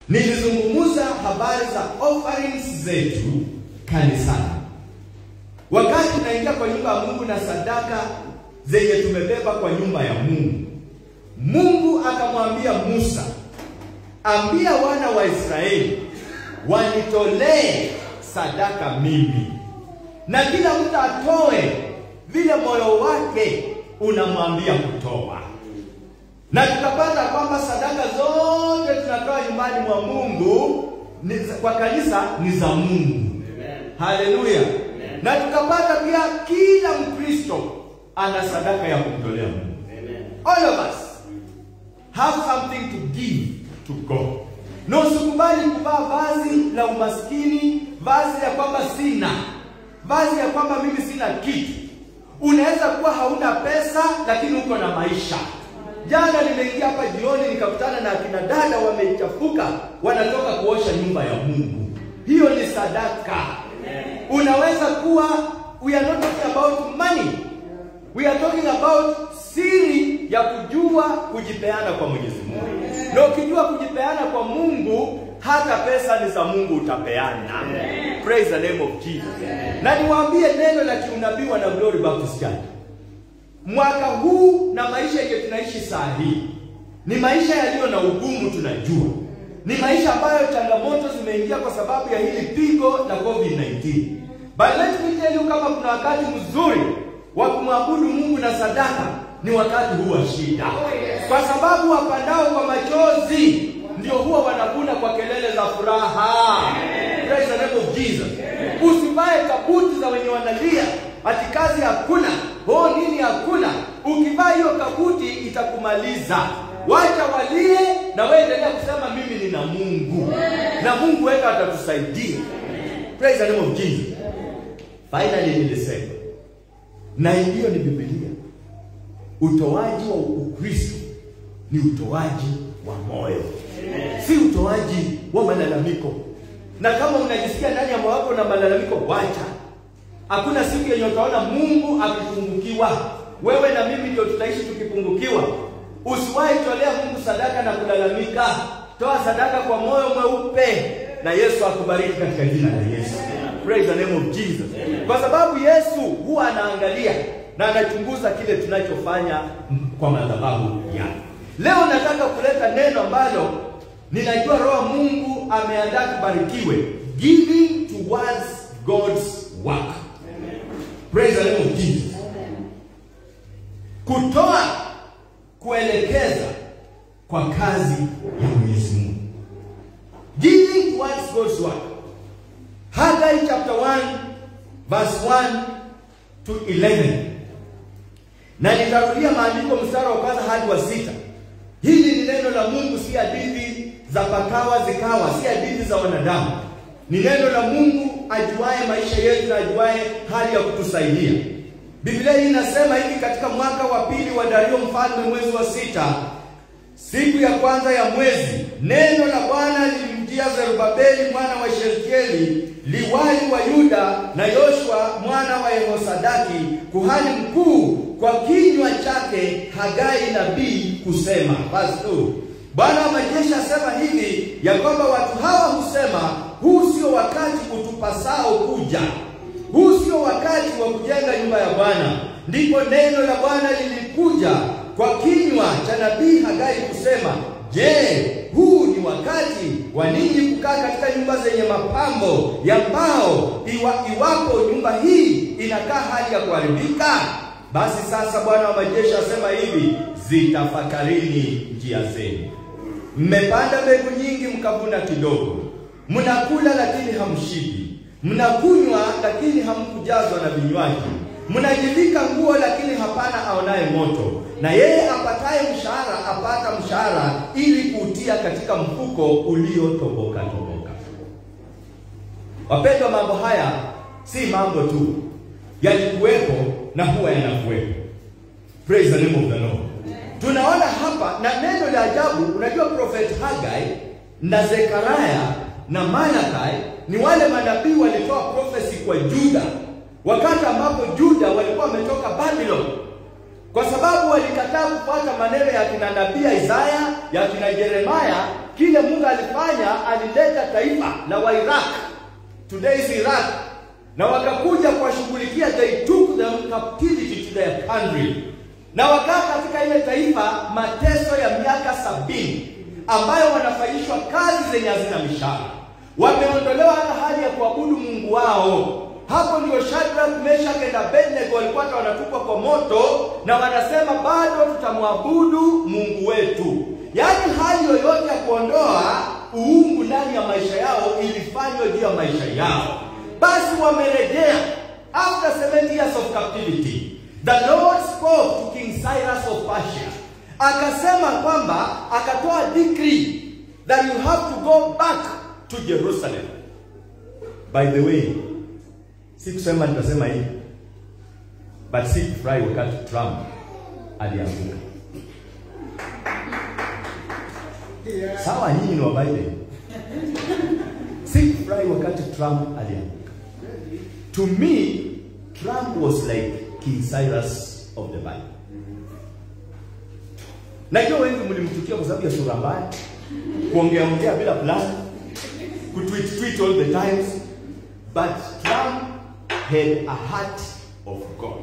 nilizungumza habari za offerings zetu kanisani. Wakati tunaingia kwa nyumba ya Mungu na sadaka zenye tumebeba kwa nyumba ya Mungu, Mungu akamwambia Musa, ambia wana wa Israeli wanitolee sadaka mimi, na kila mtu atoe vile moyo wake unamwambia kutoa. Na tukapata kwamba sadaka zote tunatoa nyumbani mwa Mungu ni, kwa kanisa ni za Mungu. Haleluya! Na tukapata pia kila Mkristo ana sadaka ya kumtolea Mungu. All of us have something to give to God. Na usikubali kuvaa vazi la umaskini, vazi ya kwamba sina, vazi ya kwamba mimi sina kitu. Unaweza kuwa hauna pesa lakini uko na maisha. Jana nimeingia hapa jioni nikakutana na akina dada wamechafuka, wanatoka kuosha nyumba ya Mungu. Hiyo ni sadaka. Unaweza kuwa, we are not talking about money, we are talking about siri ya kujua kujipeana kwa Mwenyezi Mungu. Na ukijua kujipeana kwa Mungu, hata pesa ni za Mungu utapeana. Praise the name of Jesus. Na niwaambie neno la kiunabii na Glory Baptist Church. Mwaka huu na maisha yenye tunaishi saa hii ni maisha yaliyo na ugumu, tunajua ni maisha ambayo changamoto zimeingia kwa sababu ya hili pigo la COVID-19. But let me tell you, kama kuna wakati mzuri wa kumwabudu Mungu na sadaka ni wakati huu wa shida, kwa sababu wapandao kwa machozi ndio huwa wanavuna kwa kelele za furaha. Praise the name of Jesus. Usivae kabuti za wenye wanalia ati kazi hakuna, oh nini hakuna. Ukivaa hiyo kabuti itakumaliza. Wacha walie na wewe endelea kusema mimi nina Mungu na Mungu wetu atatusaidia. Praise the name of Jesus. Finally nilisema na hiyo ni Biblia. Utoaji wa Ukristo ni utoaji wa moyo, si utoaji wa malalamiko. Na kama unajisikia ndani ya moyo wako na malalamiko, wacha. Hakuna siku yenye utaona Mungu akipungukiwa. Wewe na mimi ndio tutaishi tukipungukiwa. Usiwahi tolea Mungu sadaka na kulalamika. Toa sadaka kwa moyo mweupe, na Yesu akubariki katika jina la Yesu. Praise the name of Jesus. Kwa sababu Yesu huwa anaangalia na anachunguza kile tunachofanya kwa madhabahu yake. Leo nataka kuleta neno ambalo ninajua Roho Mungu ameandaa kubarikiwe, giving towards God's work. Praise the name of Jesus. Kutoa kuelekeza kwa kazi ya Mwenyezi Mungu. Giving towards God's work. Haggai chapter 1 verse 1 to 11. Na nitarudia maandiko mstari wa kwanza hadi wa sita. Hili ni neno la Mungu, si hadithi za pakawa zikawa, si hadithi za wanadamu. Ni neno la Mungu ajuaye maisha yetu na ajuaye hali ya kutusaidia. Biblia hii inasema hivi katika mwaka wa pili wa Dario mfalme, mwezi wa sita, siku ya kwanza ya mwezi, neno la Bwana lilimjia Zerubabeli mwana wa Shealtieli, liwali wa Yuda, na Yoshua mwana wa Yehosadaki, kuhani mkuu, kwa kinywa chake Hagai nabii kusema. Verse 2. Bwana wa majeshi asema hivi ya kwamba watu hawa husema, huu sio wakati utupasao kuja huu sio wakati wa kujenga nyumba ya Bwana. Ndipo neno la Bwana lilikuja kwa kinywa cha nabii Hagai kusema, je, huu ni wakati wa ninyi kukaa katika nyumba zenye mapambo ya mbao, iwa, iwapo nyumba hii inakaa hali ya kuharibika? Basi sasa Bwana wa majeshi asema hivi, zitafakarini njia zenu. Mmepanda mbegu nyingi, mkavuna kidogo. Mnakula lakini hamshibi mnakunywa lakini hamkujazwa na vinywaji, mnajivika nguo lakini hapana aonaye moto, na yeye apataye mshahara apata mshahara ili kuutia katika mfuko uliotoboka toboka. Wapendwa, mambo haya si mambo tu, yalikuwepo na huwa yanakuwepo. Praise the name of the Lord. Tunaona hapa na neno la ajabu. Unajua, prophet Hagai na Zekaria na Malakai ni wale manabii walitoa prophecy kwa Juda wakati ambapo Juda walikuwa wametoka Babylon, kwa sababu walikataa kufuata maneno ya kina nabii Isaya ya kina Yeremaya kile Mungu alifanya, alileta taifa la Wairaq, today is Iraq, na wakakuja kuwashughulikia, they took them captivity to their country, na wakaa katika ile taifa mateso ya miaka sabini ambayo wanafanyishwa kazi zenye hazina mishahara, wameondolewa hata hali ya kuabudu Mungu wao. Hapo ndio Shadrach, Meshach na Abednego walikuwa hata wanatupwa kwa moto, na wanasema bado tutamwabudu Mungu wetu. Yaani hali yoyote ya kuondoa uungu ndani ya maisha yao ilifanywa juu ya maisha yao. Basi wamerejea after 70 years of captivity. The Lord spoke to King Cyrus of Persia, akasema kwamba akatoa decree that you have to go back to Jerusalem. By the way, si kusema nitasema hivi, but si kufurahi wakati Trump alianguka. Sawa, nyinyi ni wa Biden. Si kufurahi wakati Trump alianguka. To me, Trump was like King Cyrus of the Bible. Najua wengi mlimchukia kwa sababu ya sura mbaya, kuongea ongea bila plan, kutweet tweet all the times, but Trump had a heart of God.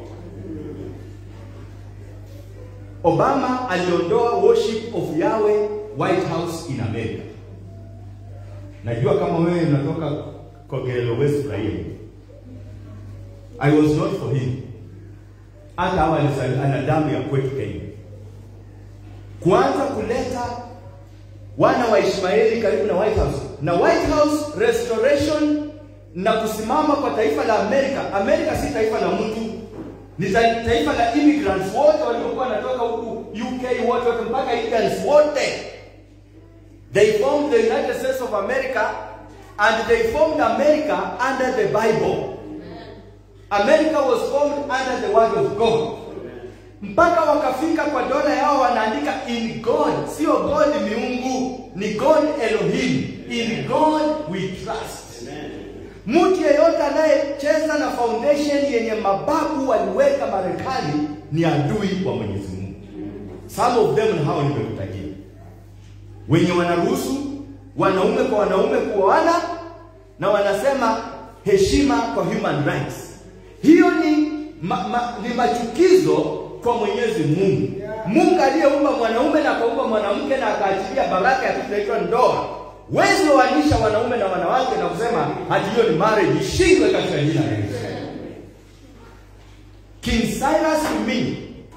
Obama aliondoa worship of Yahweh White House in America. Najua kama wewe unatoka Kogelo West Rail. I was not for him. Hata hawa ana damu ya kwetu Kenya. Kuanza kuleta wana wa Ishmaeli karibu na White House na White House restoration na kusimama kwa taifa la Amerika. Amerika si taifa la mtu, ni taifa la immigrants wote waliokuwa wanatoka huku UK, wote wote mpaka Indians wote. They formed the United States of America and they formed America under the Bible. America was formed under the word of God. Mpaka wakafika kwa dola yao wanaandika in God, sio God miungu, ni God Elohim. In God we trust. Mtu yeyote anayecheza na foundation yenye mababu waliweka Marekani ni adui wa Mwenyezi Mungu. Some of them ni hao nimekutajia, wenye wanaruhusu wanaume kwa wanaume kuoana na wanasema heshima kwa human rights. Hiyo ni ma, ma, ni machukizo kwa Mwenyezi Mungu. Mungu aliyeumba mwanaume na akaumba mwanamke na akaachilia baraka ya kitu inaitwa ndoa. Wezi waanisha wanaume na wanawake na kusema hati hiyo ni marriage, ishindwe katika jina la Yesu. King Cyrus to me,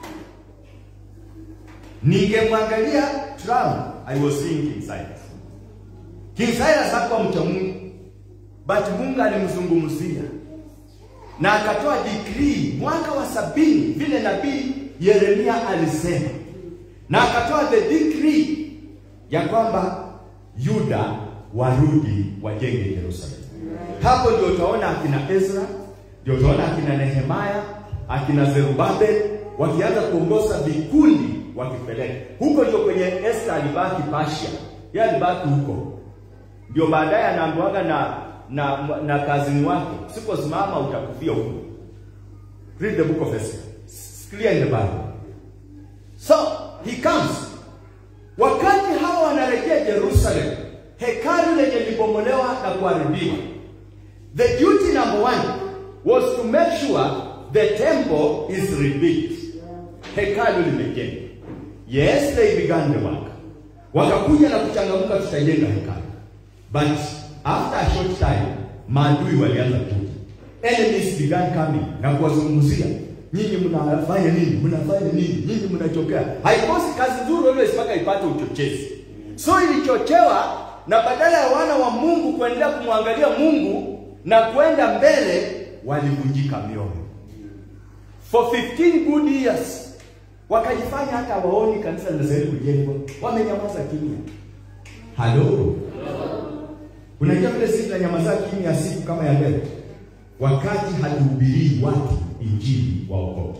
ningemwangalia Trump, I was seeing King Cyrus. King Cyrus hakuwa mcha Mungu, but Mungu alimzungumzia na akatoa decree mwaka wa sabini vile nabii Yeremia alisema, na akatoa the decree ya kwamba Yuda warudi wajenge Yerusalemu. Hapo ndio utaona akina Ezra, ndio utaona akina Nehemaya, akina Zerubabel wakianza kuongoza vikundi wakipeleka huko. Ndio kwenye Esther alibaki Persia, yeye alibaki huko, ndio baadaye anaambiwaga na na na kazini wake, usiposimama utakufia huko. Read the book of Esther, it's clear in the Bible. So he comes Wakati hawa wanarejea Jerusalem, hekalu lenye libomolewa na kuharibiwa, the duty number one was to make sure the temple is rebuilt. Hekalu limejengwa. Yes, they began the work. Wakakuja na kuchangamka, tutajenga hekalu. But after a short time, maadui walianza kuja. Enemies began coming na kuwazungumzia Nyinyi mnafanya nini? Mnafanya nini? Nyinyi mnachokea. Haikosi kazi nzuri always mpaka ipate uchochezi. So ilichochewa na badala ya wana wa Mungu kuendelea kumwangalia Mungu na kwenda mbele, walivunjika mioyo. For 15 good years wakajifanya hata waoni kanisa linastahili kujengwa, wamenyamaza kimya. Halo, unajua vile sisi tunanyamaza kimya siku kama ya leo, wakati hatuhubirii watu injili waokoke.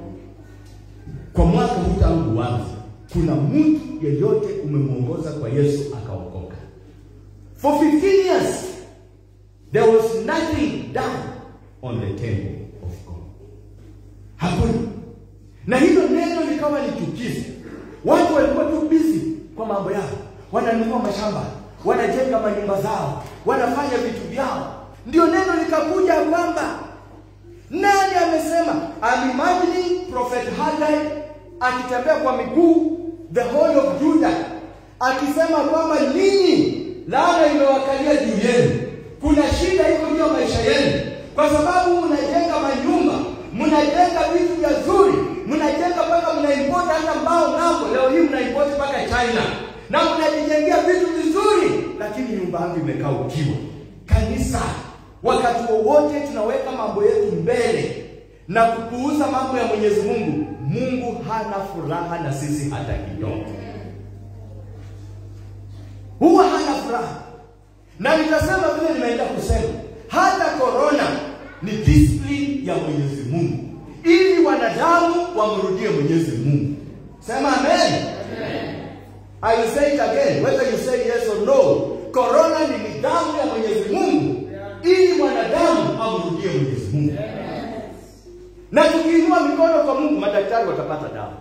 Kwa mwaka huu tangu uanze, kuna mtu yeyote umemwongoza kwa Yesu akaokoka? For 15 years there was nothing done on the temple of God, hakuna. Na hilo neno likawa ni chukizo, watu walikuwa tu busy kwa mambo yao. wananunua mashamba, wanajenga manyumba zao, wanafanya vitu vyao. Ndio neno likakuja kwamba nani amesema? I'm imagining Prophet Haggai akitembea kwa miguu the whole of Judah akisema kwamba ninyi laana imewakalia juu yenu, kuna shida iko juu ya maisha yenu, kwa sababu mnajenga manyumba, mnajenga vitu vya zuri, mnajenga mpaka mnaimport hata mbao ng'ambo. Leo hii mnaimport mpaka China na mnajijengea vitu vizuri, lakini nyumba yangu imekaa ukiwa. Kanisa, wakati wowote tunaweka mambo yetu mbele na kupuuza mambo ya Mwenyezi Mungu, Mungu hana furaha na sisi hata kidogo huwa hana furaha, na nitasema vile nimeenda kusema, hata korona ni discipline ya Mwenyezi Mungu ili wanadamu wamrudie Mwenyezi Mungu. Sema amen. I will say it again whether you say yes or no. Korona ni nidhamu ya Mwenyezi Mungu ili mwanadamu amrudie Mwenyezi Mungu. Na tukiinua mikono kwa Mungu, madaktari watapata dawa.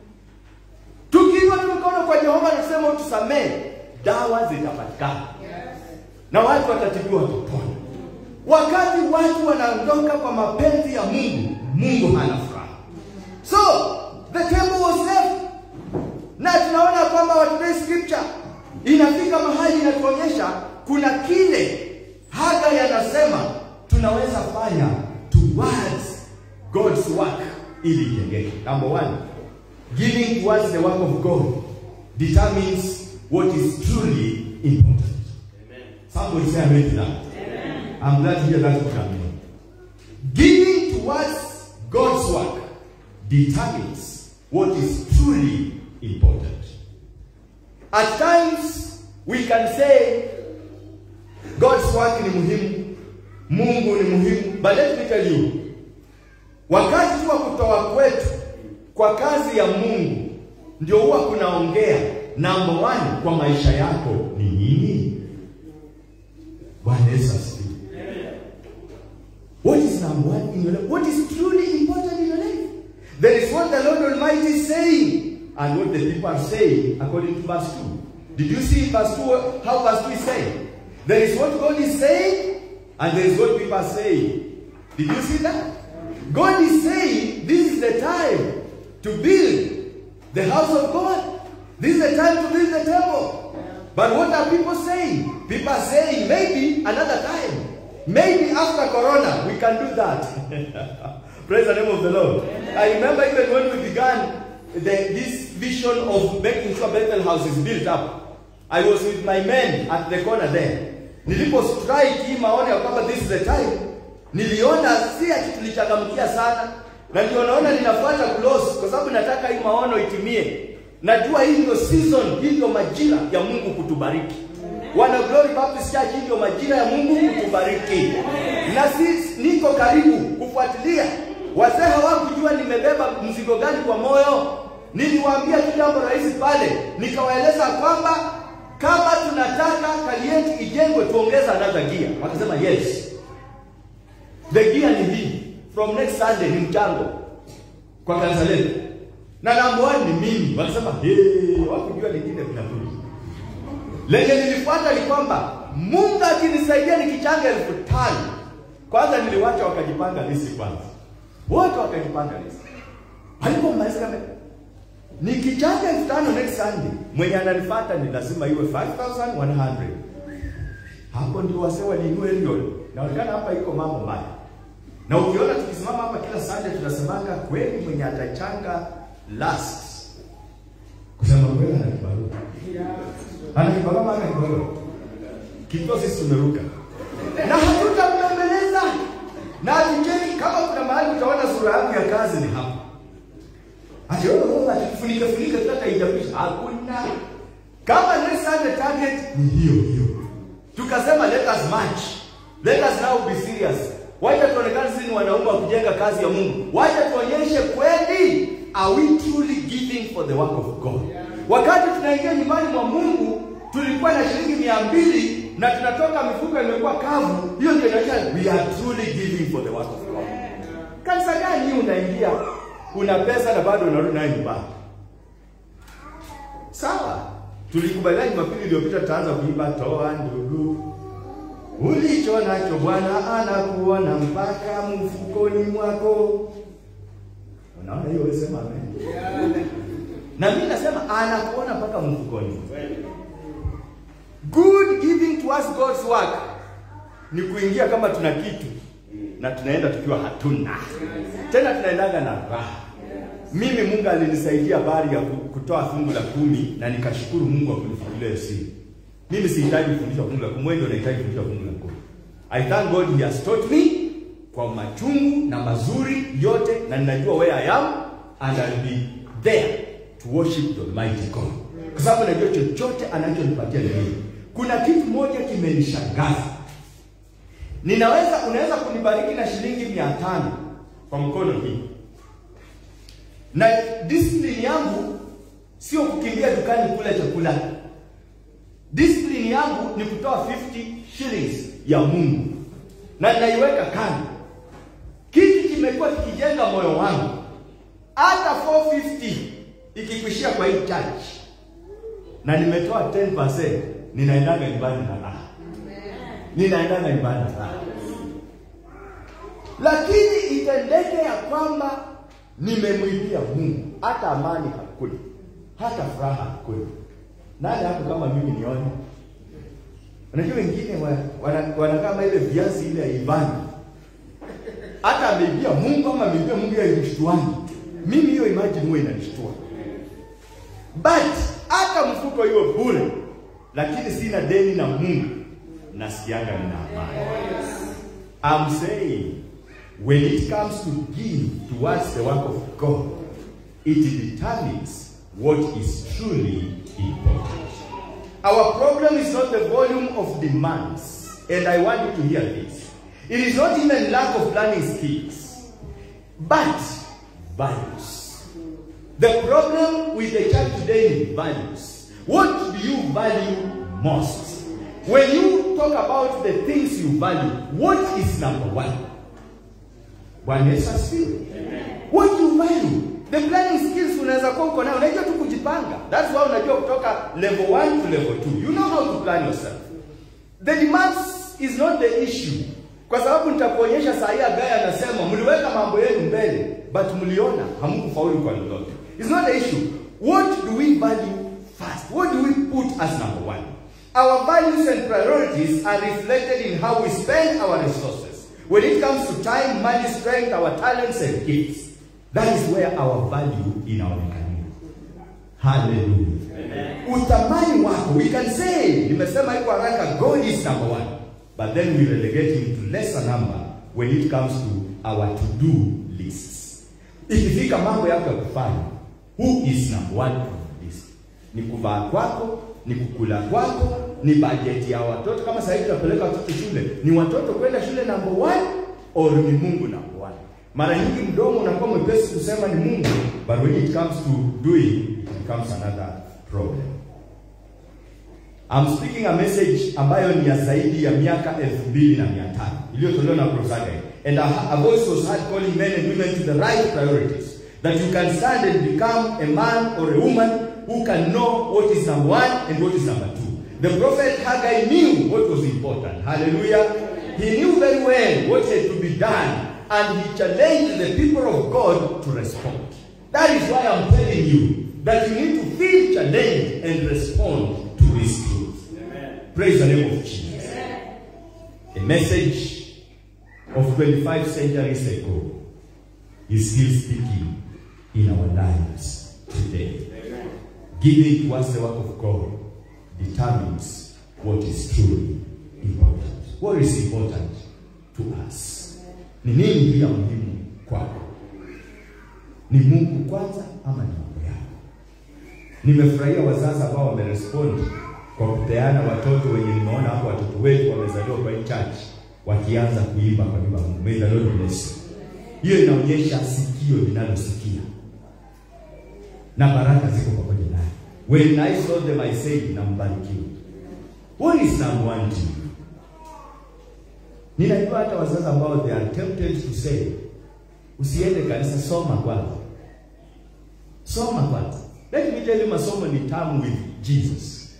Tukiinua mikono kwa Jehova na kusema utusamehe, dawa zitapatikana na watu watatibiwa watapona. Wakati watu wanaondoka kwa mapenzi ya Mungu, Mungu hana furaha. So the temple was left, na tunaona kwamba wa today's scripture inafika mahali inatuonyesha kuna kile Hagai anasema tunaweza fanya towards God's work ili ijengeke. Number one, giving towards the work of God determines what is truly important. Somebody say amen to that. I'm glad to hear that from you. Giving towards God's work determines what is truly important. At times we can say God's work ni muhimu, Mungu ni muhimu, but let me tell you, wakati wa kutoa kwetu kwa kazi ya Mungu ndio huwa kunaongea number one kwa maisha yako ni nini? Bwana Yesu asifiwe. What is number one in your life? What is truly important in your life? That is what the Lord Almighty is saying, and what the people are saying according to verse 2. Did you see verse 2 how verse 2 is saying? There is what God is saying, and there is what people are saying. Did you see that? God is saying this is the time to build the house of God. This is the time to build the temple. But what are people saying? People are saying maybe another time. Maybe after Corona we can do that. Praise the name of the Lord. I remember even when we began the, this vision of making sure Bethel House is built up. I was with my men at the corner there. Nilipo strike hii maono ya kwamba this is the time, niliona si ati tulichangamkia sana, na ndio naona ninafuata close kwa sababu nataka hii maono itimie. Najua hii ndio season, hii ndio majira ya Mungu kutubariki. Wana Glory Baptist Church, hii ndio majira ya Mungu kutubariki, na si niko karibu kufuatilia. Wazee hawakujua nimebeba mzigo gani kwa moyo. Niliwaambia tu jambo rahisi pale, nikawaeleza kwamba kama tunataka Kalienti ijengwe tuongeze another gear. Wakasema yes, the gear ni hii, from next Sunday ni mchango kwa kanisa letu, na number one ni mimi. Wakasema hey, wakujua lingine vinakuja. Lenye nilifuata ni kwamba Mungu akinisaidia nikichanga elfu tano kwanza, niliwacha wakajipanga lisi kwanza, wote wakajipanga lisi. Walipomaliza kama nikichanga elfu tano next Sunday, mwenye ananifuata ni lazima iwe 5100 hapo ndio wasee waliinua hilo. Naonekana hapa iko mambo mbaya, na ukiona tukisimama hapa kila Sunday tunasemanga kweli, mwenye atachanga last kusema kweli ana kibarua ana kibarua ama ana kibarua kito, sisi tumeruka na hatutamembeleza na atujeni. Kama kuna mahali utaona sura yangu ya kazi ni hapa, ati wewe atifunike funike tutaka ijapisha, hakuna. Kama next Sunday target ni hiyo hiyo, tukasema let us march, let us now be serious. Wacha tuonekane sisi ni wanaume wa kujenga kazi ya Mungu. Wacha tuonyeshe kweli, are we truly giving for the work of God? Wakati tunaingia nyumbani mwa Mungu tulikuwa na shilingi mia mbili na tunatoka mifuko imekuwa kavu. Hiyo ndio inaonyesha we are truly giving for the work of God. Kanisa gani hii unaingia una pesa na bado unarudi nayo nyumbani? Sawa, Tulikubaliana Jumapili iliyopita tutaanza kuimba toa ndugu, ulicho nacho Bwana anakuona mpaka mfukoni mwako. Unaona hiyo, wewe sema amen. Na mimi nasema anakuona mpaka mfukoni. Good giving towards God's work ni kuingia kama tuna kitu na tunaenda tukiwa hatuna tena, tunaendaga na raha. Mimi Mungu alinisaidia habari ya kutoa fungu la kumi na nikashukuru Mungu kwa kunifungulia siri. Mimi sihitaji kufundishwa fungu la kumi, wewe ndio unahitaji kufundishwa fungu la kumi. I thank God he has taught me kwa machungu na mazuri yote, na ninajua where I am and I'll be there to worship the Almighty God, kwa sababu najua chochote anachonipatia ni mimi. Kuna kitu moja kimenishangaza, ninaweza unaweza kunibariki na shilingi mia tano kwa mkono hii na discipline yangu sio kukimbia dukani kula chakula. Discipline yangu ni kutoa 50 shillings ya Mungu na ninaiweka kando. Kitu kimekuwa kikijenga moyo wangu, hata 450 ikikwishia kwa hii church na nimetoa 10%, ninaendaga nyumbani na raha, ninaendaga nyumbani na raha, lakini itendeke ya kwamba nimemwibia Mungu, hata amani hakuna, hata furaha hakuna. Nani hapo kama mimi nione? Unajua wengine wanakaa wana, kama ile viazi ile haivani, hata ameibia Mungu ama ameibia Mungu ya mshtuani. Mimi hiyo imagine huwa inanishtua, but hata mfuko iwe bure, lakini sina deni na Mungu, nasikianga nina amani. I'm saying when it comes to give towards the work of God, it determines what is truly important. Our problem is not the volume of demands, and I want you to hear this. It is not even lack of learning skills, but values. The problem with the church today is values. What do you value most? When you talk about the things you value, what is number one? Bwana Yesu asifiwe. What you value? The planning skills unaweza kuwa uko nayo, unajua tu kujipanga. That's why unajua kutoka level 1 to level 2. You know how to plan yourself. The demands is not the issue. Kwa sababu nitakuonyesha saa hii Agaya anasema mliweka mambo yenu mbele but mliona hamkufaulu kwa lolote. It's not the issue. What do we value first? What do we put as number one? Our values and priorities are reflected in how we spend our resources. When it comes to time, money, strength, our talents and gifts, that is where our value inaonekana. Hallelujah. Uthamani wako, we can say, nimesema iko haraka, God is number one. But then we relegate him to lesser number when it comes to our to-do lists. Ikifika mambo yako ya kufanya, who is number one on the list? Ni kuvaa kwako, ni kukula kwako, ni bajeti ya watoto. Kama sasa hivi tunapeleka watoto shule, ni watoto kwenda shule number one or ni Mungu number one? Mara nyingi mdomo unakuwa mwepesi kusema ni Mungu, but when it comes to doing, it becomes another problem. I'm speaking a message ambayo ni ya zaidi ya miaka elfu mbili na mia tano iliyotolewa na Prof. Haggai. And a, a voice was heard calling men and women to the right priorities. That you can stand and become a man or a woman who can know what is number one and what is number two. The prophet Haggai knew what was important. Hallelujah. He knew very well what had to be done and he challenged the people of God to respond. That is why I'm telling you that you need to feel challenged and respond to this truth. Amen. Praise the name of Jesus. A message of 25 centuries ago is still speaking in our lives today. Amen. Giving towards the work of God determines what is truly important. What is important to us? Ni nini ndiyo muhimu kwako? Ni Mungu kwanza ama ni mambo yako? Nimefurahia wazazi ambao wamerespond kwa kupeana watoto wenye nimeona hapo, watoto wetu wamezaliwa kwa hii church wakianza kuimba kwa nyumba ya Mungu. May the Lord bless you. Hiyo inaonyesha sikio linalosikia na baraka ziko pamoja naye. When I saw them I said, nambarikiwa. What is number one to you? Ninajua hata wazazi ambao they are tempted to say, usiende kanisa, soma kwanza, soma kwanza. Let me tell you, masomo ni tamu with Jesus.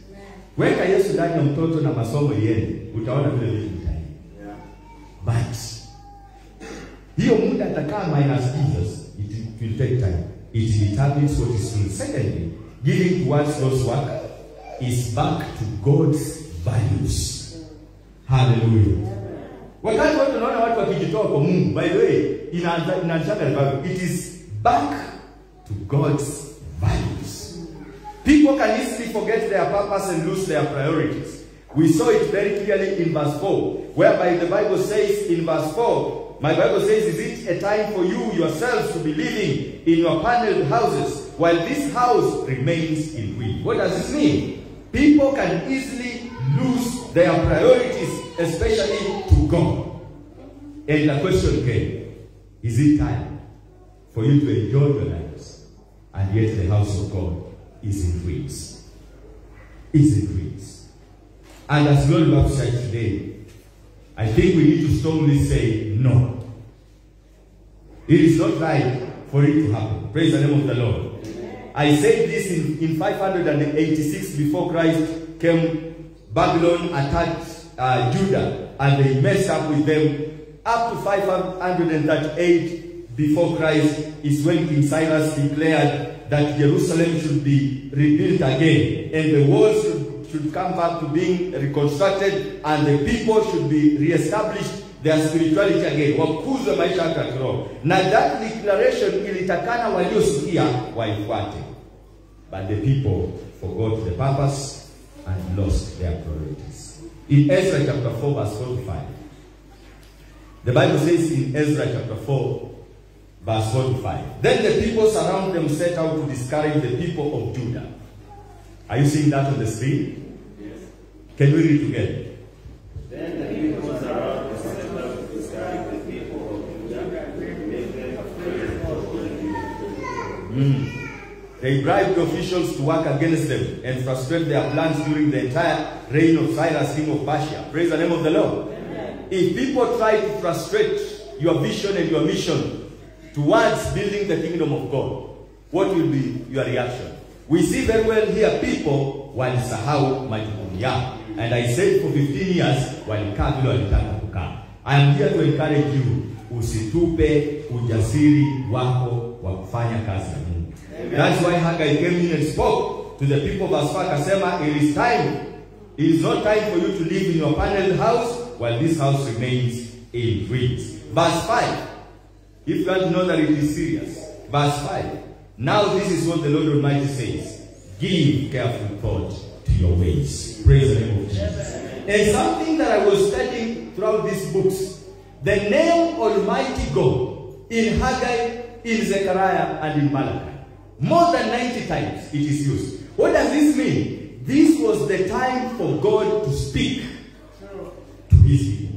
Weka Yesu ndani ya mtoto na masomo iende, utaona vile vitu vitaenda. Yeah. But hiyo muda atakaa minus Jesus, it, it will take time. It determines what is true. Secondly, giving towards those work is back to God's values. Hallelujah. Wakati watu wanaona watu wakijitoa kwa Mungu, by the way, inaanza inaanzaga na Bible. It is back to God's values. People can easily forget their purpose and lose their priorities. We saw it very clearly in verse 4, whereby the Bible says in verse 4, my Bible says, Is it a time for you yourselves to be living in your paneled houses while this house remains in ruin? What does this mean? People can easily lose their priorities, especially to God. And the question came, is it time for you to enjoy your lives? And yet the house of God is in ruins. Is in ruins. And as Lord Baptist Church today, I think we need to strongly say no. It is not right for it to happen. Praise the name of the Lord. I said this in, in 586 before Christ came. Babylon attacked uh, Judah and they messed up with them. Up to 538 before Christ is when King Cyrus declared that Jerusalem should be rebuilt again and the walls should, should come back to being reconstructed and the people should be reestablished their spirituality again, wakuzwe maisha yake ya kiroho. Na that declaration ilitakana waliosikia waifuate, but the people forgot the purpose and lost their priorities. In Ezra chapter 4 verse 45, the Bible says in Ezra chapter 4 verse 45, Then the people surround them set out to discourage the people of Judah. Are you seeing that on the screen? Yes. Can we read together? Then the people surround the center to discourage the people of Judah, make them afraid of the They bribed officials to work against them and frustrate their plans during the entire reign of Cyrus, king of Persia. Praise the name of the Lord. If people try to frustrate your vision and your mission towards building the kingdom of God, what will be your reaction? We see very well here people walisahau majukumu yao. And I said for 15 years walikaa vile walitaka kukaa. I am here to encourage you, usitupe ujasiri wako wa kufanya kazi ya Mungu. That's why Haggai came in and spoke to the people of Asphalt akasema, it is time, it is not time for you to live in your paneled house while this house remains in ruins. Verse 5, if you want to know that it is serious. Verse 5, now this is what the Lord Almighty says, give careful thought to your ways. Praise the name of Jesus. And something that I was studying throughout these books, the name Almighty God in Haggai, in Zechariah, and in Malachi. More than 90 times it is used. What does this mean? This was the time for God to speak to his people.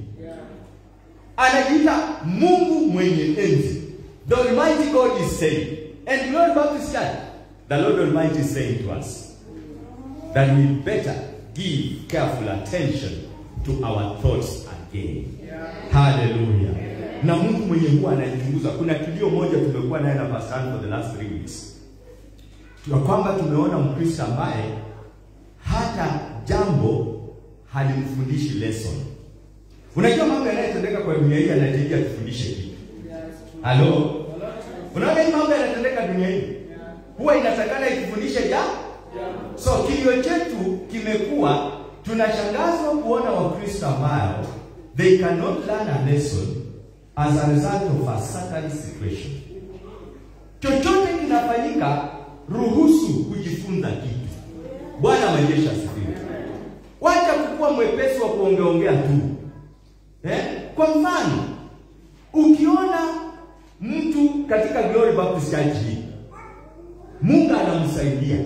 Anajiita Mungu mwenye enzi. The Almighty God is saying, and Lord Baptist Church, the Lord Almighty is saying to us that we better give careful attention to our thoughts again. Hallelujah. Na Mungu mwenye huwa anachunguza. Kuna kilio moja tumekuwa naye na Pastor for the last three weeks ya kwamba tumeona Mkristo ambaye hata jambo halimfundishi lesson. Unajua mambo yanayotendeka kwa dunia hii yanahitajia tufundishe kitu. Halo? Unaona hii mambo yanatendeka dunia hii huwa inatakana ikifundishe ja so kilio chetu kimekuwa tunashangazwa kuona Wakristo ambao they cannot learn a lesson as a result of a certain situation. Chochote kinafanyika, ruhusu kujifunza kitu. Bwana majeshi asifiwe. Wacha kukuwa mwepesi wa kuongeongea tu eh? Kwa mfano, ukiona mtu katika Glory Baptist Church hii Mungu anamsaidia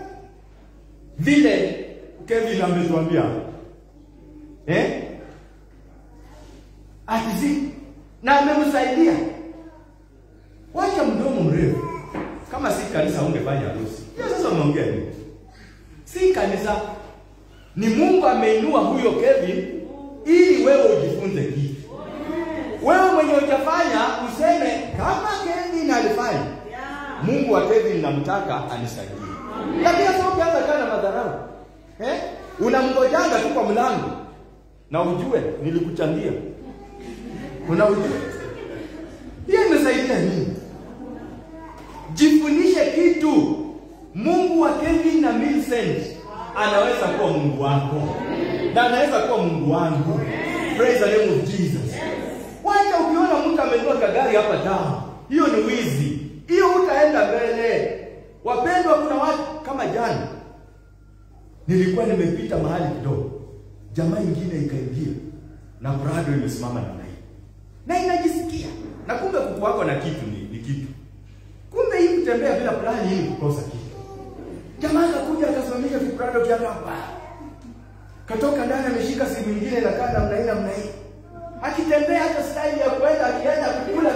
vile Kevin ametuambia eh? Atizi na amemsaidia, wacha mdomo mrefu. Kama si kanisa ungefanya harusi hiyo. Sasa unaongea nini? Si kanisa, ni Mungu ameinua huyo Kevin ili wewe ujifunze kitu. Wewe mwenye hujafanya useme kama Kevin alifanya Mungu wa Kevin namtaka anisaidie. Lakini sio ukianza kana madharau. Eh? unamngojanga tu kwa mlango na ujue nilikuchangia una ujue hiyo imesaidia nini jifunishe kitu mungu wa kevin na Millicent anaweza kuwa mungu wako na anaweza kuwa mungu wangu praise the name of jesus wacha ukiona mtu amenunua kagari hapa town hiyo ni wizi hiyo utaenda mbele wapendwa kuna watu kama jana nilikuwa nimepita mahali kidogo jamaa ingine ikaingia na prado imesimama namna hii na inajisikia na kumbe kuku wako na kitu ni, ni kitu kumbe hii kutembea bila plani hii ni kukosa kitu jamaa akakuja akasimamisha viprado vyake hapa katoka ndani ameshika simu nyingine na kaa namna hii namna hii akitembea hata style ya kwenda akienda kukula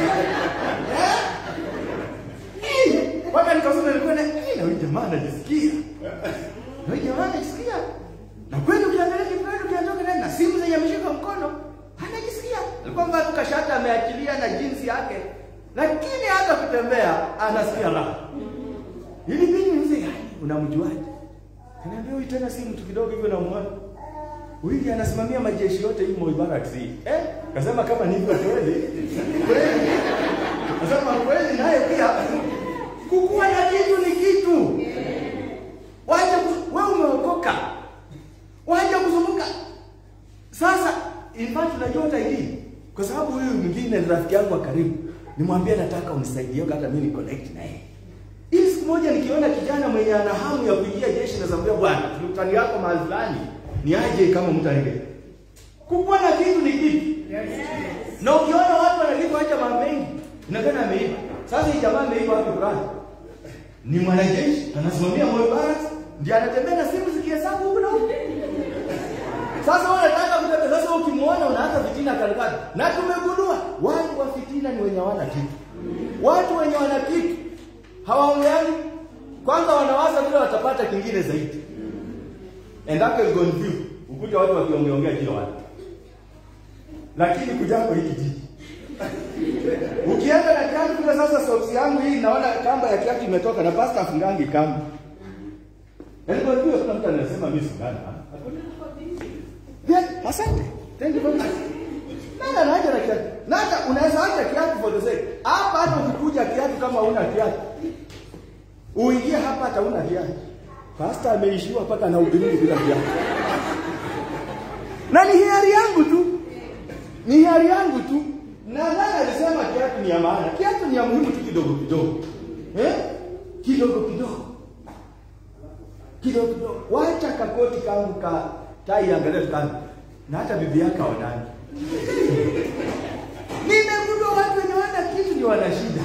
mpaka nikasema nilikuwa na eh, na huyu jamaa anajisikia na huyu jamaa anajisikia na kweli ukiangalia kiprado kianatoka ndani na simu zenye ameshika mkono anajisikia alikuwa mbaya tu kashata ameachilia na jinsi yake lakini hata kutembea anasikia raha ili mimi mzee unamjuaje Kaniambia huyu tena si mtu kidogo hivyo namuona. Huyu anasimamia majeshi yote hii Moi Barracks hii. Eh? Kasema kama ni hivyo kweli. Kweli. Kasema kweli naye pia kukua na kitu ni kitu. Waje wewe umeokoka. Waje kuzunguka. Sasa in fact unajua hata hii kwa sababu huyu mwingine ni rafiki yangu wa karibu. Nimwambia nataka unisaidie hata mimi ni connect na yeye. Ili siku moja nikiona kijana mwenye ana hamu ya kuingia jeshi na zambia bwana, mtani yako mahali fulani, ni aje kama mtu anaingia. Kukuwa na kitu ni kitu. Na ukiona watu wanalipa acha mambo mengi, inaonekana ameiba. Sasa hii jamaa ameiba wapi fulani? Ni mwanajeshi, anasimamia Moi Barracks, ndiye anatembea na simu zikihesabu huko na huko. Sasa wewe unataka kutembea, sasa ukimwona unaanza fitina kalikati. Na tumegundua watu wa fitina ni wenye hawana kitu. Watu wenye wana kitu hawaongeani kwanza wanawaza vile watapata kingine zaidi and that is going view ukuta watu wakiongeongea kila watu lakini kujako hiki jiji ukienda na kiatu kule sasa soksi yangu hii naona kamba ya kiatu imetoka na pasta afungangi kamba yaani kwa hivyo kuna mtu anasema mimi singana yeah, asante thank you very much nani anaja na kiatu na hata unaweza acha kiatu for the sake hapa hata ukikuja kiatu kama una kiatu uingie hapa hata una kiatu pasta ameishiwa mpaka na ubiriki bila kiatu na ni hiari yangu tu ni hiari yangu tu na nani alisema kiatu ni ya maana kiatu ni ya muhimu tu kidogo kidogo eh kidogo kidogo kidogo kidogo wacha kakoti kangu ka tai angalia kangu na hata bibi yake haonani Nimegundua watu wenye wana kitu ndio wana shida.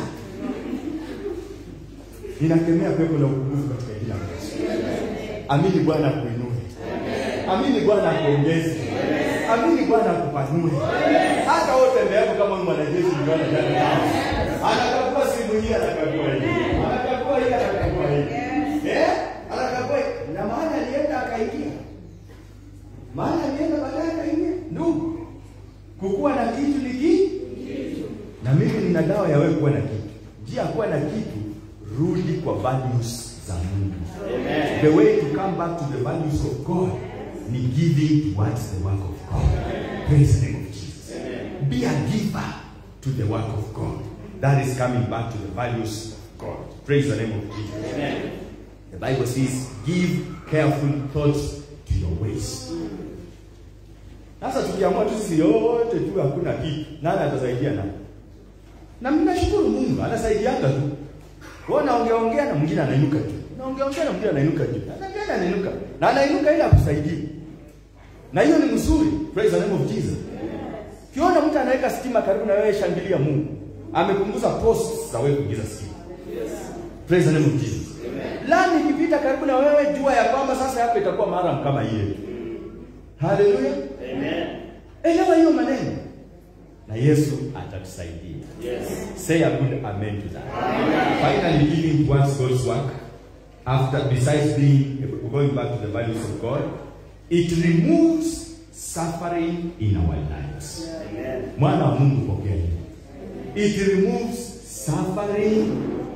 Ninakemea pepo la upungufu katika jina la Yesu. Amini Bwana akuinue. Amini Bwana akuongeze. Amini Bwana akupanue. Hata wote mbele kama ni mwanajeshi ni wana jana. Anakagua simu hii anakagua hii. Anakagua hii anakagua hii. Eh? Anakagua hii. Na maana alienda akaingia. Maana alienda baadaye akaingia. Ndugu, kukuwa na kitu ni kitu na mimi nina dawa ya wewe kuwa na kitu njia ya kuwa na kitu rudi kwa values za mungu Amen. the way to come back to the values of god ni giving towards the work of god praise the name of jesus be a giver to the work of god that is coming back to the values of god praise the name of jesus Amen. the bible says give careful thoughts to your ways sasa tukiamua tu sisi yote tu hakuna kitu, nani atasaidia nani? Na mimi nashukuru Mungu anasaidianga tu. Wewe unaongea ongea na mwingine anainuka tu. Unaongea ongea na mwingine anainuka tu. Anaongea anainuka. Na anainuka ili akusaidie. Na hiyo ni mzuri. Praise the name of Jesus. Kiona mtu anaweka stima karibu na wewe, shangilia Mungu. Amepunguza posts za wewe kuingiza stima. Praise the name of Jesus. Lami ikipita karibu na wewe, jua ya kwamba sasa yako itakuwa mara kama ile. Haleluya. Amen. Elewa hiyo maneno. Na Yesu atatusaidia. Yes. Say a good amen to that. Finally, giving towards God's work, after besides being going back to the values of God, it removes suffering in our lives. Amen. Mwana wa Mungu pokea hilo. It removes suffering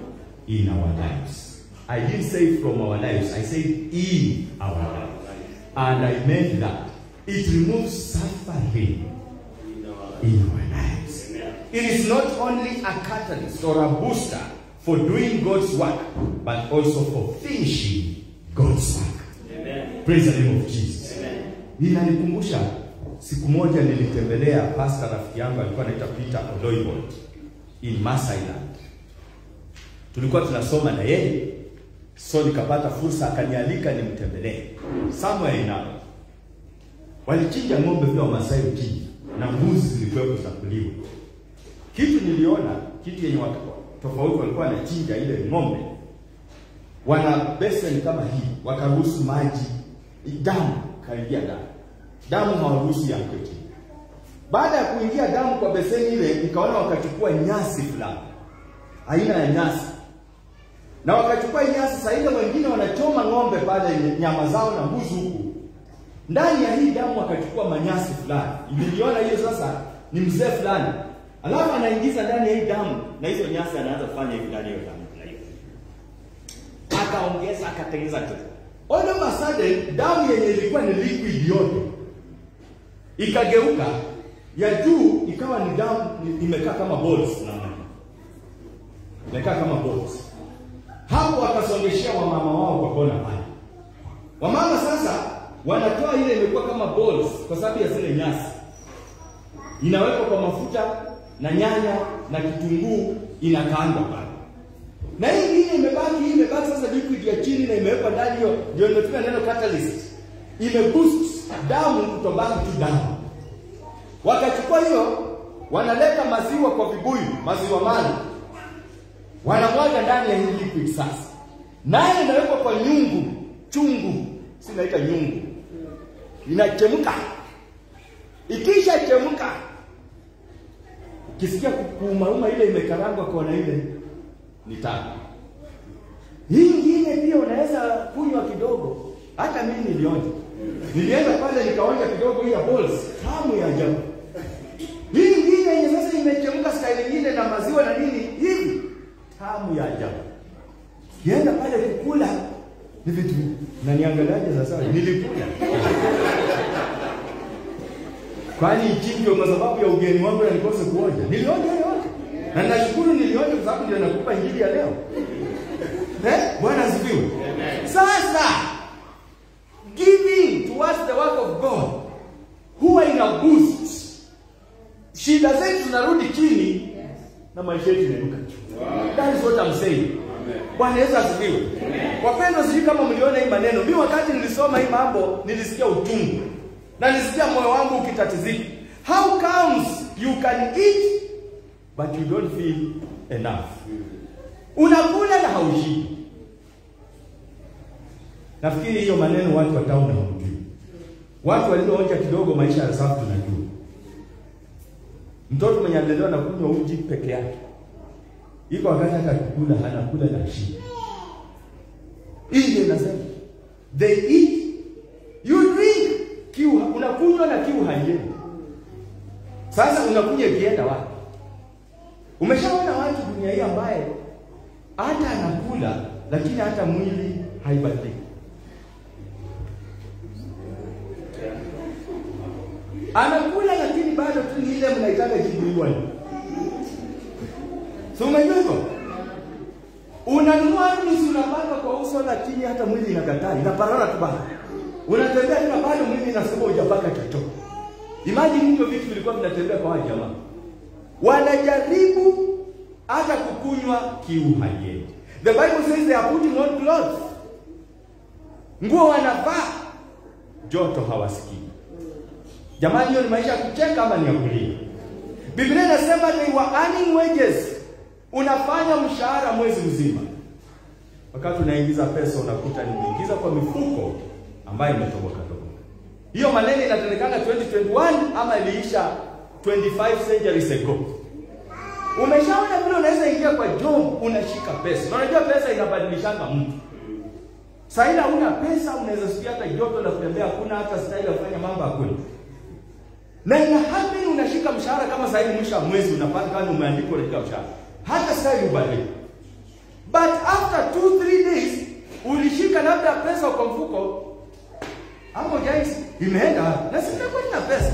in our lives. I didn't say from our lives, I said in our lives. And I meant that. It removes suffering in our in our lives. Amen. It is not only a catalyst or a booster for doing God's work, but also for finishing God's work. Amen. Praise the name of Jesus. Amen. Ninanikumbusha siku moja nilitembelea pastor rafiki yangu alikuwa anaitwa Peter Oloibot in Masailand. Tulikuwa tunasoma na yeye, so nikapata fursa akanialika nimtembelee somewhere in Arua. Walichinja ng'ombe vile Wamasai huchinja na mbuzi zilikuwepo za kuliwa. Kitu niliona kitu yenye watu tofauti walikuwa wanachinja ile ng'ombe, wana beseni kama hii, wakaruhusu maji damu kaingia damu, damu hawaruhusu yako chini. Baada ya kuingia damu kwa beseni ile, nikaona wakachukua nyasi fulani, aina ya nyasi, na wakachukua nyasi. Saa ile wengine wanachoma ng'ombe pale, nyama zao na mbuzi huku ndani ya hii damu akachukua manyasi fulani. Niliona hiyo sasa, ni mzee fulani, alafu anaingiza ndani ya hii damu, na hizo nyasi anaanza kufanya hivi ndani ya hiyo damu na hiyo akaongeza akatengeneza kitu. All of a sudden damu yenye ilikuwa ni liquid yote ikageuka, ya juu ikawa ni damu ni- imekaa kama balls namna hii. imekaa kama balls. Hapo wakasongeshea wamama wao kwa kona pale. Wamama sasa wanatoa ile imekuwa kama balls kwa sababu ya zile nyasi, inawekwa kwa mafuta na nyanya na kitunguu, inakaangwa pale na hii ingine imebaki, hii imebaki sasa liquid ya chini na imewekwa ndani hiyo, ndio imetumia neno catalyst, imeboost damu kutobaki tu damu. Wakachukua hiyo, wanaleta maziwa kwa vibuyu, maziwa mala, wanamwaga ndani ya hii liquid sasa, nayo inawekwa kwa nyungu chungu, si naita nyungu, inachemka. Ikisha chemka, ukisikia kuumauma ile imekarangwa kona ile ni tamu. Hii ingine pia unaweza kunywa kidogo. Hata mimi nilionja, nilienda pale nikaonja kidogo hii ya balls, tamu ya ajabu. Hii ingine yenye sasa imechemka style nyingine na maziwa na nini hivi, tamu ya ajabu. Kienda pale kukula ni vitu na niangaliaje sasa, nilikula kwani ichinjwe kwa sababu ya ugeni wangu na nikose kuonja? Nilionja yote na nashukuru nilionja kwa sababu ndio nakupa injili ya leo. Eh, Bwana asifiwe. Sasa giving towards the work of God huwa ina boost. Shida zetu zinarudi chini na maisha yetu inainuka juu. That is what I'm saying. Bwana Yesu asifiwe. Wapendwa, sijui kama mliona hii maneno. Mimi wakati nilisoma hii mambo nilisikia utungu na nilisikia moyo wangu ukitatizika. How comes you can eat but you don't feel enough? Unakula na haushibi. Nafikiri hiyo maneno watu wa town hawajui. Watu walioonja kidogo maisha ya safu tunajua. Mtoto mwenye alilelewa na kunywa uji peke yake, iko wakati hata kukula hana kula na shida. Hii ndio nasema they eat you drink, kiu unakunywa na kiu haiendi. Sasa unakunywa ikienda wapi? Umeshaona watu dunia hii ambaye hata anakula lakini hata mwili haibadiliki. Anakula lakini bado tu ni ile mnaitaka jibuliwa. Si umejua hivyo? Unanunua nusu unapaka kwa uso lakini hata mwili inakataa, inaparara tu bado. Unatembea tena bado mwili inasema hujapaka chochote. Imagine hivyo vitu vilikuwa vinatembea kwa hawa jamaa. Wanajaribu hata kukunywa kiu haiendi. The Bible says they are putting on clothes. Nguo wanavaa, joto hawasikii. Jamani, hiyo ni maisha ya kucheka ama ni ya kulia? Biblia inasema they were earning wages. Unafanya mshahara mwezi mzima, wakati unaingiza pesa unakuta nimeingiza kwa mifuko ambayo imetoboka toboka. Hiyo maneno inatendekana 2021 ama iliisha 25 centuries ago. Umeshaona vile unaweza ingia kwa job unashika pesa. Na unajua pesa inabadilishanga mtu. Sasa ila una pesa unaweza sikia hata joto la kutembea hakuna hata style ya kufanya mambo hakuna. Na ina happen unashika mshahara kama sasa hivi mwisho wa mwezi unapata kama umeandikwa unashika mshahara. Hata style ubadilike. But after 2 3 days ulishika labda pesa kwa mfuko Hapo hujai imeenda wapi? Na si nimekuwa nina pesa.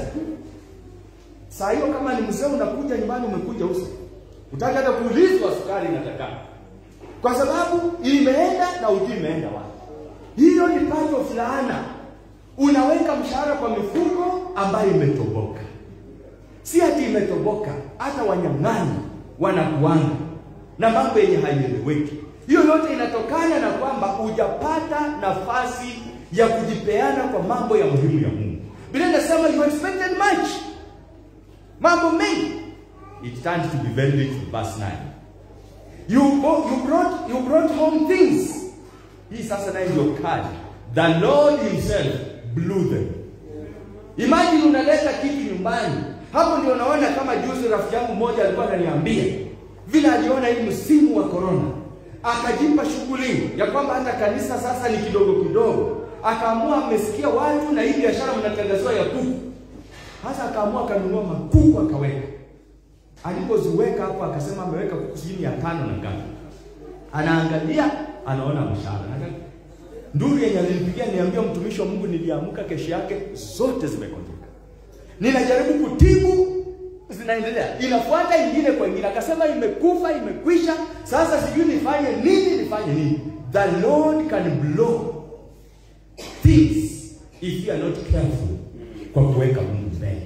Saa hiyo kama ni mzee unakuja nyumbani umekuja uso. Utaki hata kuulizwa sukari inataka. Kwa sababu imeenda na ujui imeenda wapi. Hiyo ni part of laana. Unaweka mshahara kwa mifuko ambayo imetoboka. Si ati imetoboka, hata wanyang'anyi wanakuanga na mambo yenye haieleweki. Hiyo yote inatokana na kwamba hujapata nafasi ya kujipeana kwa mambo ya muhimu ya Mungu. Biblia inasema you expected much, mambo mengi. It turned to be very little, verse 9. You, bo- you, brought, you brought home things. Hii sasa naye ndio kadi. The Lord himself blew them. Imagine unaleta kitu nyumbani. Hapo ndio unaona kama juzi rafiki yangu mmoja alikuwa ananiambia vile aliona hii msimu wa corona, akajipa shughuli ya kwamba hata kanisa sasa ni kidogo kidogo, akaamua amesikia watu na hii biashara mnatangaziwa ya kuku, hasa akaamua akanunua makuku akaweka. Alipoziweka hapo akasema ameweka kuku sijui ya tano na ngapi, anaangalia anaona mshahara Nduru yenye alinipigia niambia mtumishi wa Mungu, niliamka kesho yake zote zimekonjeka. Ninajaribu kutibu, zinaendelea, inafuata ingine kwa ingine. Akasema imekufa, imekwisha, sasa sijui nifanye nini, nifanye nini. The Lord can blow things if you are not careful, kwa kuweka Mungu mbele.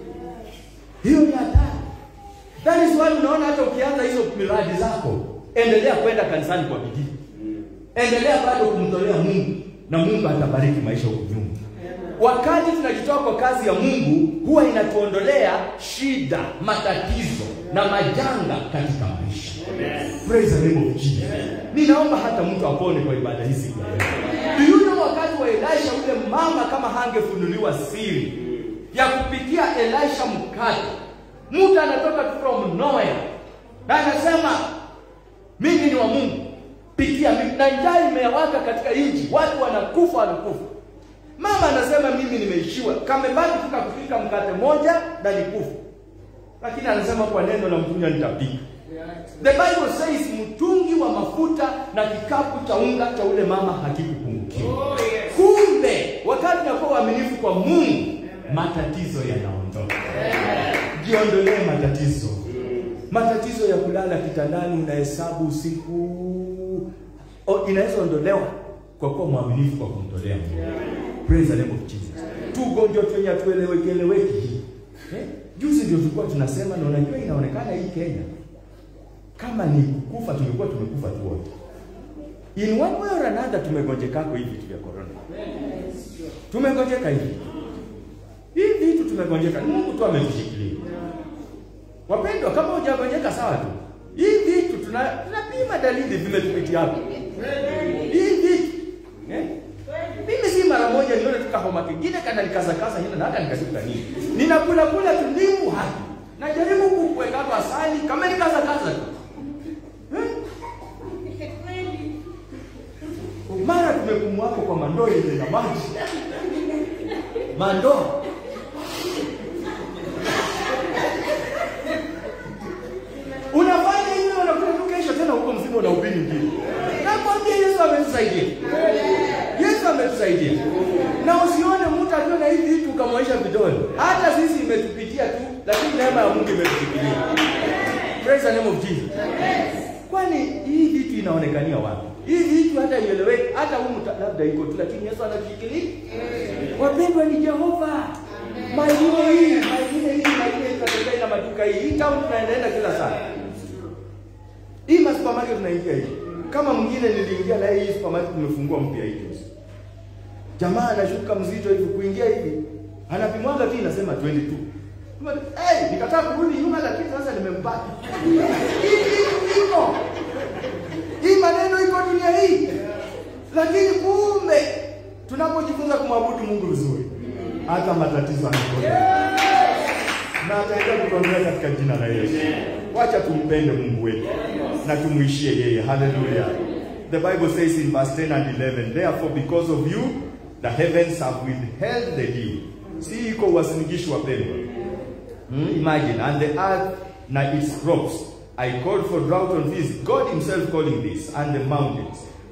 Hiyo ni hatari. That is why unaona hata ukianza hizo miradi zako, endelea kwenda kanisani kwa bidii endelea bado kumtolea Mungu na Mungu atabariki maisha huko nyuma. Wakati tunajitoa kwa kazi ya Mungu, huwa inatuondolea shida, matatizo na majanga katika maisha. Praise the name of Jesus. Ninaomba hata mtu apone kwa ibada hii siku ya leo. Do you know wakati wa Elisha ule mama kama hangefunuliwa siri ya kupikia Elisha mkate, mtu anatoka tu from nowhere na anasema mimi ni wa Mungu pikia mimi, na njaa imewaka katika nchi, watu wanakufa wanakufa. Mama anasema mimi nimeishiwa, kamebaki tu kupika mkate moja na nikufa, lakini anasema kwa neno la mtume nitapika. The Bible says mtungi wa mafuta na kikapu cha unga cha ule mama hakikupungukiwa. Kumbe wakati unakuwa uaminifu kwa Mungu, matatizo yanaondoka. Jiondolee matatizo matatizo ya kulala kitandani, unahesabu usiku, o, inaweza ondolewa kwa kuwa mwaminifu kwa kumtolea Mungu. Praise the name of Jesus. Tu ugonjwa tu yenye hatueleweki eleweki. Eh? Juzi ndio tulikuwa tunasema na unajua inaonekana hii Kenya kama ni kufa tungekuwa tumekufa tu wote. In one way or another tumegonjekako hivi vitu vya corona. Tumegonjeka hivi. Hivi vitu tumegonjeka. Ni Mungu tu ametushikilia. Wapendwa, kama hujagonjeka sawa tu. Hii vitu tuna tunapima dalili vimetupitia hapo. Hii vitu eh? Mimi si mara moja nione tuka homa kingine kana nikaza kaza hina na hata nikashuka nini. Ninakula kula tulimu hapa. Najaribu kuweka hapa asali kama nikaza kaza tu. Eh? Mara tumekumwa hapo kwa mandoo ile na maji. Mandoo. Unafanya hivyo unakuja tu kesho tena huko mzima na ubiri ngine. Nakwambia Yesu ametusaidia. Yesu ametusaidia. Na usione mtu akiwa na hivi vitu ukamwaisha vidole. Hata sisi imetupitia tu, lakini neema ya Mungu imetushikilia. Praise the name of Jesus. Kwani hii vitu inaonekania wapi? Hii vitu hata ieleweki, hata humu ta- labda iko tu, lakini Yesu anatushikilia. Wapendwa ni Jehova. Maeneo hii, maeneo hii, maeneo hii na maduka hii. Hii town tunaendaenda kila saa. Hii ma supermarket tunaingia hii. Kama mwingine niliingia na hii supermarket tumefungua mpya hii juzi. Jamaa anashuka mzito hivi kuingia hivi. Anapimwaga tu inasema 22. Kama hey, nikataa kurudi nyuma lakini sasa nimempata. Hii kitu iko. Hii maneno iko dunia hii. Lakini kumbe tunapojifunza kumwabudu Mungu vizuri hata matatizo yanakuja. Na ataendelea kutuondoa katika jina la Yesu. Wacha tumpende Mungu wetu na tumuishie yeye. Hallelujah. The Bible says in verse 10 and 11, therefore because of you the heavens have withheld the dew. Si iko uwasinikishi wapendwa. Hmm? Imagine, and the earth na its crops. I called for drought on this, God himself calling this, and the mountains.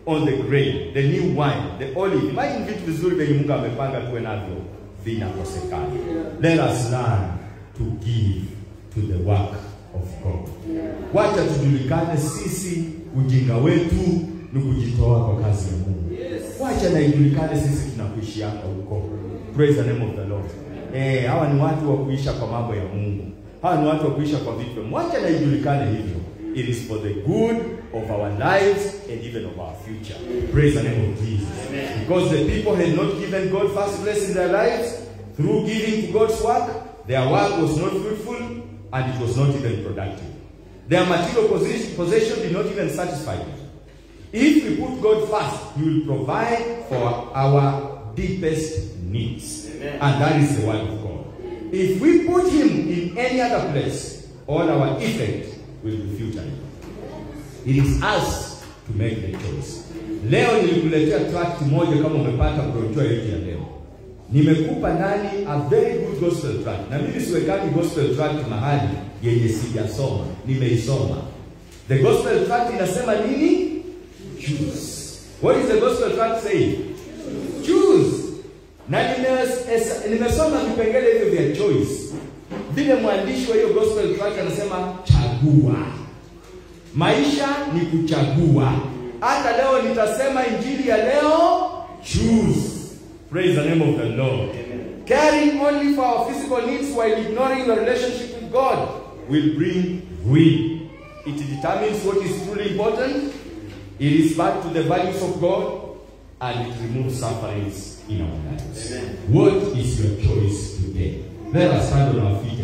on the grain, the new wine, the olive. Imagine vitu vizuri vyenye Mungu amepanga tuwe navyo vinakosekana. Let us learn to give to the work of God. Wacha tujulikane sisi, ujinga wetu ni kujitoa kwa kazi ya Mungu. Wacha na ijulikane sisi tunakuishianga huko. Praise the name of the Lord. Eh, hawa ni watu wa kuisha kwa mambo ya Mungu. Hawa ni watu wa kuisha kwa vitu. vya Mungu. Wacha na ijulikane hivyo. It is for the good of our lives and even of our future. Praise the name of Jesus. Because the people had not given God first place in their lives through giving to God's work, their work was not fruitful and it was not even productive. Their material possession, possession did not even satisfy them. If we put God first, He will provide for our deepest needs. Amen. And that is the word of God. If we put Him in any other place, all our effort will be futile. It is us to make the choice. Leo nilikuletea tract moja kama umepata brochure yetu ya leo. Nimekupa nani a very good gospel tract. Na mimi siwekani gospel tract mahali yenye sijasoma, nimeisoma. The gospel tract inasema nini? Choose. What is the gospel tract saying? Choose. Na nimes- es- nimesoma vipengele hivyo vya choice. Vile mwandishi wa hiyo gospel tract anasema chagua. Maisha ni kuchagua. Hata leo nitasema injili ya leo, choose. Praise the name of the Lord. Caring only for our physical needs while ignoring your relationship with God will bring ruin. It determines what is truly important. It is back to the values of God and it removes sufferings in our lives. Amen. What is your choice today? Let us stand on our feet.